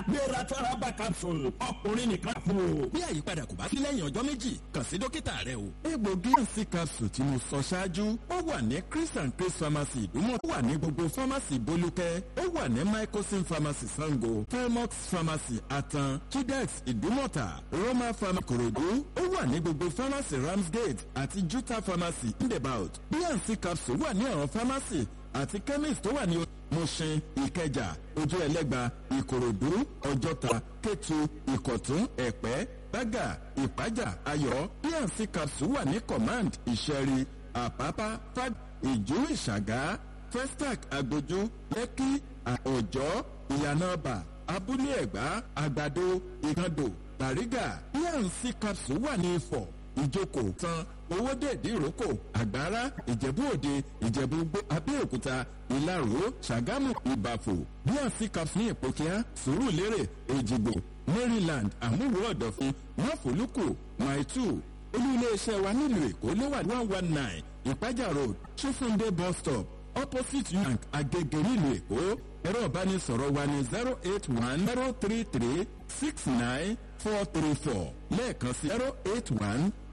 gbéra tọ́rábà capsule ọkùnrin nìkan fún o. bí àyípadà kò bá sí lẹ́yìn ọjọ́ méjì kàn sí dókítà rẹ o. egbògi ansi capsule tí mo sọ ṣáájú ó wà ní chris and chris pharmacy ìdúmọ̀ ó wà ní gbogbo pharmacy bolúkẹ́ ó wà ní mycosin pharmacy sango felmox pharmacy atan chidex ìdúmọ̀tà roma pharmacy korodu ó wà ní gbogbo pharmacy ramsgate àti juta pharmacy indebout bnc capsule wà ní àwọn pharmacy àti chemist tó wà ní mushin ìkẹjà ojú ẹlẹ́gba ìkòròdú ọjọ́ta kétu ìkọ̀tún ẹ̀pẹ́ bága ìpájà ayọ̀ bnc capsule wà ní command ìṣẹ̀rí àpápá fag ìjú ìṣàgá festac agbójú lẹ́kí ọ̀jọ́ ìyànàbà abúlé ẹ̀gbá àgbàdo ìkàndò bàrígà bnc capsule wà ní ifọ̀ ìjókòó tán owó dèdí ìrókò àgbára ìjẹ̀bú òde ìjẹ̀bú gbó abẹ́òkúta ìlaró ṣàgámù ìbàfò bnc capsule ní ìpòkíá sùúrùlérè èjìgbò maryland àmúwò ọ̀dọ̀fin máfòlùkù maitu olú iléeṣẹ́ wa nílùú èkó ló wà ní one one nine ìpájà road chifunde bus stop opposite bank agege nílùú èkó ẹ̀rọ ìbánisọ̀rọ̀ wa ní zero eight one zero three three six nine four three four lẹ́ẹ̀kan sí zero eight one